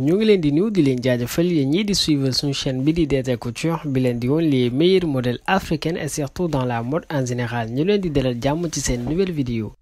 ñu ngi leen di nuyu di leen jaajëfal yéen ñii di suivre suñu chaîne bi di DT Couture bi leen di woon les meilleurs modèles africains et surtout dans la mode en général ñu leen di dalal jàmm ci seen nouvelle vidéo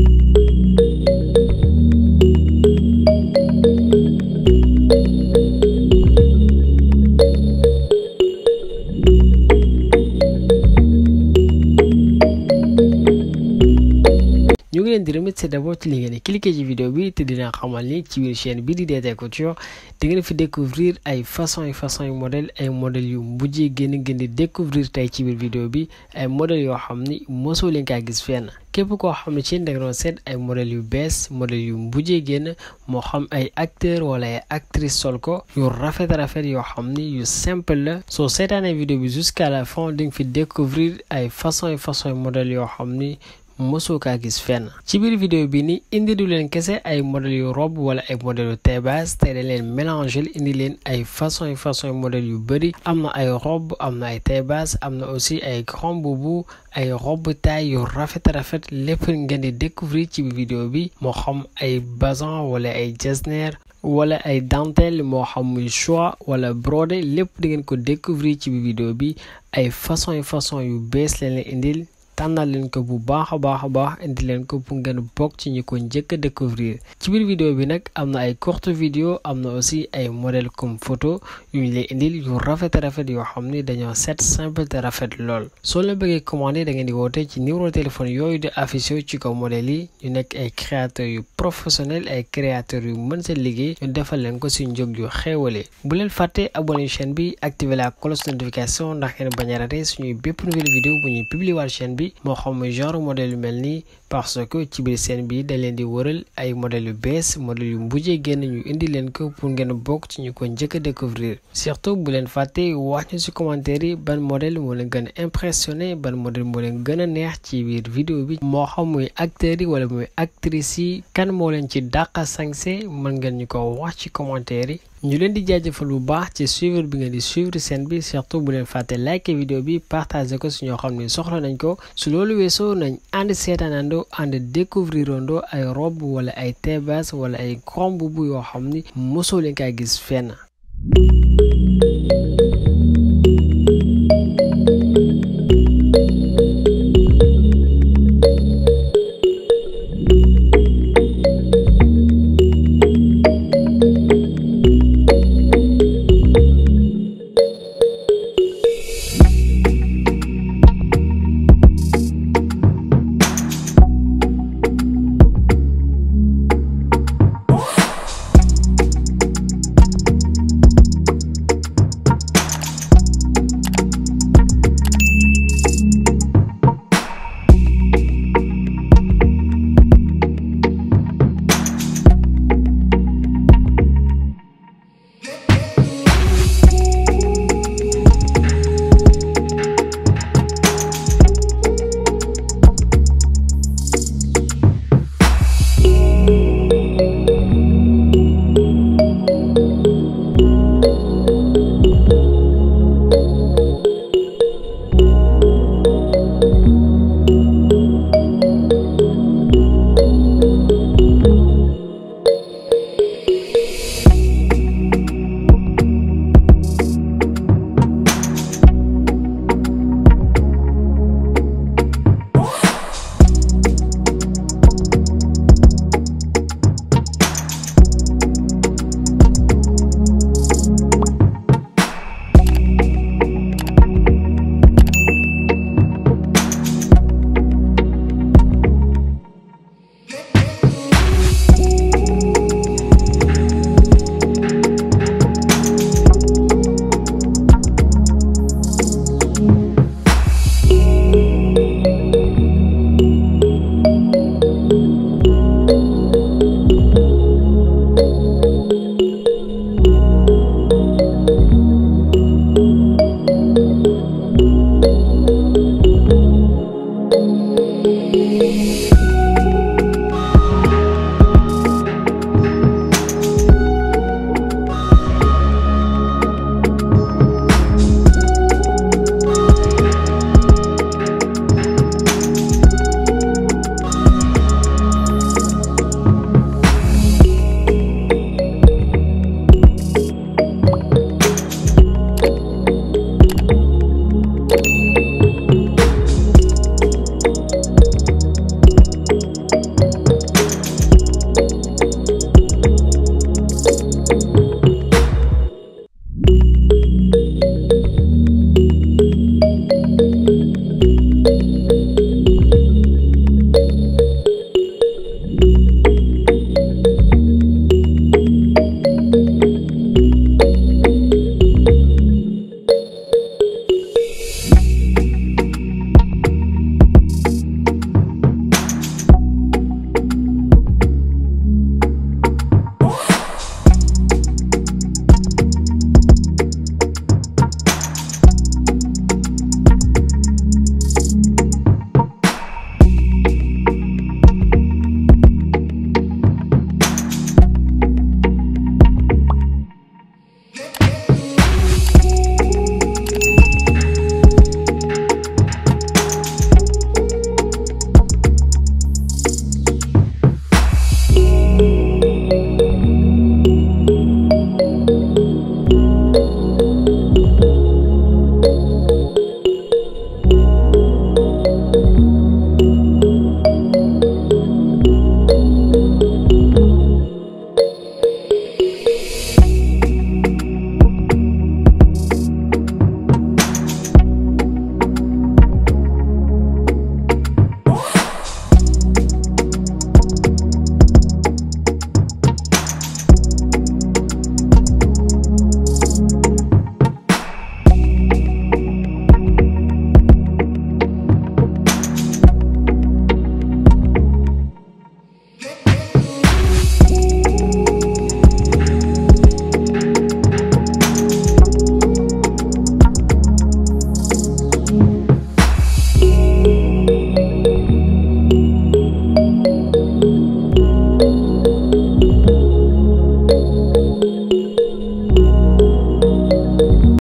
ñu ngi leen di remercier d'abord ci li ngeen di cliquer ci vidéo bi te dina xamal ni ci biir chaîne bi di DT Couture di ngeen fi découvrir ay façon yu façon yu modèle ay modèles yu mujjee génn ngeen di découvrir tey ci biir vidéo bi ay modèles yoo xam ni mosoo leen kaa gis fenn képp koo xam ne ci da nga doon seet ay modèles yu bees modèles yu mujjee génn moo xam ay acteur wala ay actrice sol ko yu rafet rafet yoo xam ni yu simple la soo seetaanee vidéo bi jusqu'à la fin di nga fi découvrir ay façon yu façon yu modèles yoo xam ni mosoo kaa gis fenn ci biir vidéo bi ni indi du leen kese ay modèles yu robe wala ay modèles yu taille basse te dañ leen mélanger indi leen ay façon yu façon yu modèles yu bëri am na ay robe am na ay taille basse am na aussi ay grand boubou ay robe taille yu rafet rafet lépp ngeen di découvrir ci biir vidéo bi moo xam ay bazin wala ay jesner wala ay dentelle moo xam muy choix wala brodé lépp di ngeen ko découvrir ci biir vidéo bi ay façon yu façon yu bees leen leen indil tànnal leen ko bu baax a baax a baax indi leen ko pour ngeen bokk ci ñi ko njëkk a découvrir ci biir vidéo bi nag am na ay courte vidéo am na aussi ay modèle comme photo yu ñu lay indil yu rafet rafet yoo xam ni dañoo set simple te rafet lool soo leen bëggee commandé da ngeen di woote ci numéro téléphone yooyu di affiché ci kaw modèle yi ñu nekk ay créateurs yu professionnel ay créateurs yu mën seen liggéey ñu defal leen ko si njëg yu xéewale bu leen fàtte abonné chaîne bi activer la cloche notification ndax ngeen bañ a raté suñuy bépp nouvelle vidéo bu ñuy publier waat chaîne bi moo xam genre modèle yu mel nii parce que ci biir seen bi dañ leen di wëral ay modèles yu bees modèles yu mbujjee génn ñu indi leen ko pour ngeen bokk ci ñu ko njëkk a découvrir surtout bu leen fàtte wax ñu ci commentaire yi ban modèle moo leen gën a impressionné ban modèle moo leen gën a neex ci biir vidéo bi moo xam muy acteurs yi wala muy actrices yi kan moo leen ci dàqa sañse mën ngeen ñu ko wax ci commentaire yi ñu leen di jaajëfal bu baax ci suivre bi ngeen di suivre seen bi surtout bu leen fàtte like vidéo bi partager ko su ñoo xam ne soxla nañ ko su loolu weesoo nañ ànd seetaanandoo ànd découvrir andoo ay robe wala ay taille basse wala ay grand boubou yoo xam ni mosoo leen kaa gis fenn